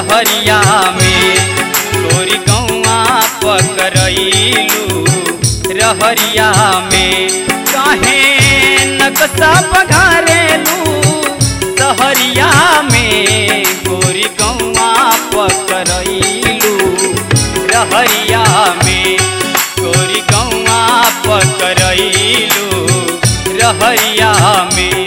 रहरिया में गोरी गौआ पकड़लू रहरिया में काहे नक्शा पघारेलू सहरिया में गोरी गौआ पकड़लू रहरिया में गोरी गौआ पकड़लू रहरिया में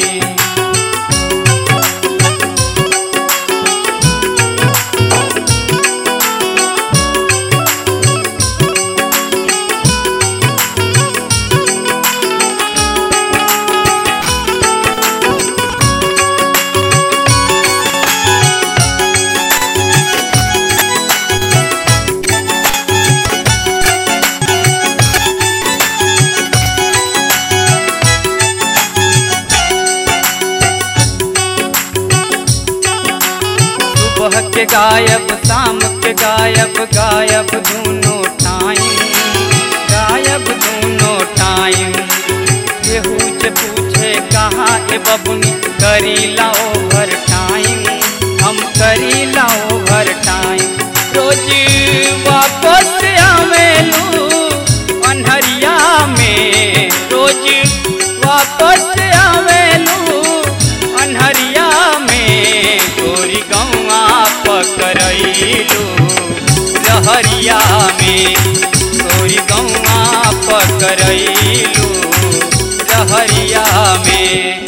सुबह के गायब शाम के गायब गायब दोनों टाइम गायब दोनों टाइम केहू से पूछे कहाँ ए बबुनी करीला ओवर टाइम हम करीला ओवर टाइम रोज वापस आवेलू अन्हरिया में रोज वापस आवेलू अन्हरिया में गोरी गौआ पकड़लू रहरिया में गोरी गौआ पकड़लू रहरिया में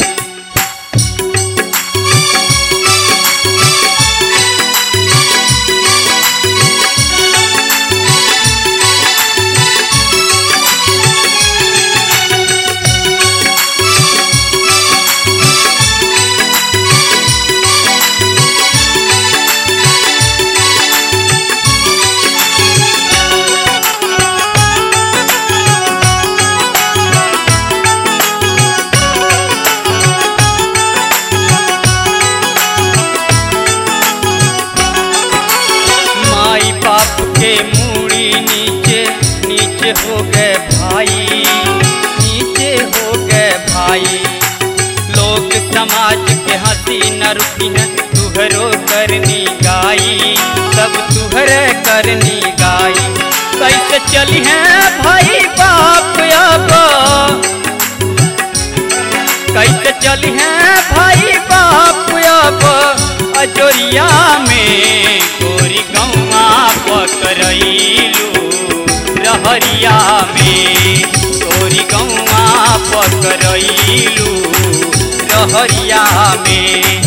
माई बाप के मूड़ी नीचे नीचे हो गए भाई नीचे हो गए भाई लोग समाज के हंसी न रुकी है तुहरो करनी गाई सब तुहरे करनी गाई कैसे चली है भाई बाप अब कैसे चली है भाई बाप अब अजोरिया में गोरी गौआ पकड़लू रहरिया में गोरी गौआ पकड़लू रहरिया में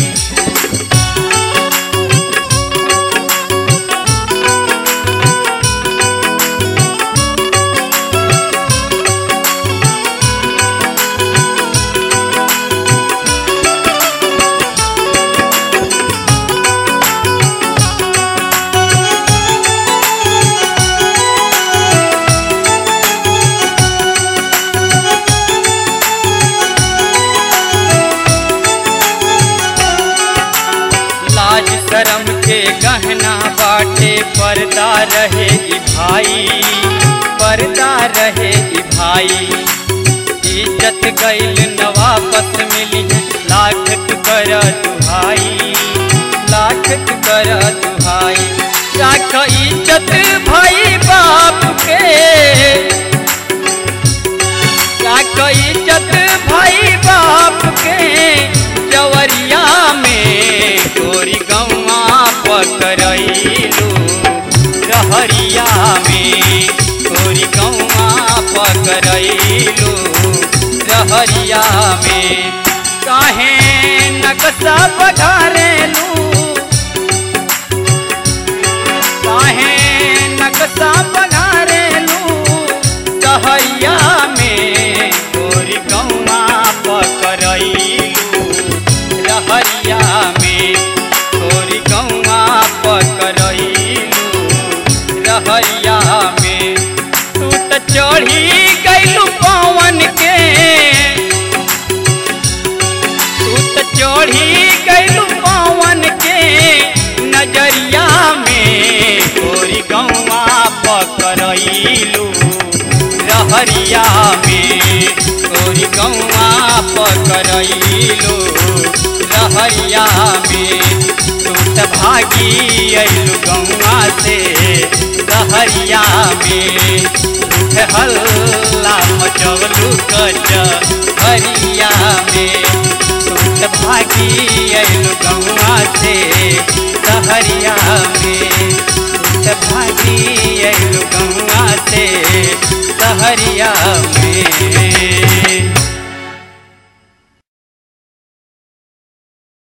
लाज शरम के गहना बाटे पर्दा रहे ई भाई पर्दा रहे ई भाई इज्जत गईल न वापस मिली है लाखत कर दुहाई लाखत कर दुहाई राख इज्जत भाई बाप के राख इज्जत भाई बाप के जवरिया में गोरी गौआ पकड़लू रहरिया में गोरी गौआ पकड़लू रहरिया में काहे नक्शा पघारेलू काहे नक्शा पघारेलू सहरिया में गोरी गौआ पकड़लू रहरिया में गोरी गौआ पकड़लू रहरिया में तू त चढ़ी गईलू पवन के तू त चढ़ी गईलू पवन के नजरिया में गोरी गौआ पकड़लू रहरिया में गोरी गौआ पकड़लू सहरिया में तू त भागी अइलू गौआ से सहरिया में उठ हल्ला मचवलू कच हरिया में तू त भागी अइलू गौआ से सहरिया में तू त भागी अइलू गौआ से सहरिया में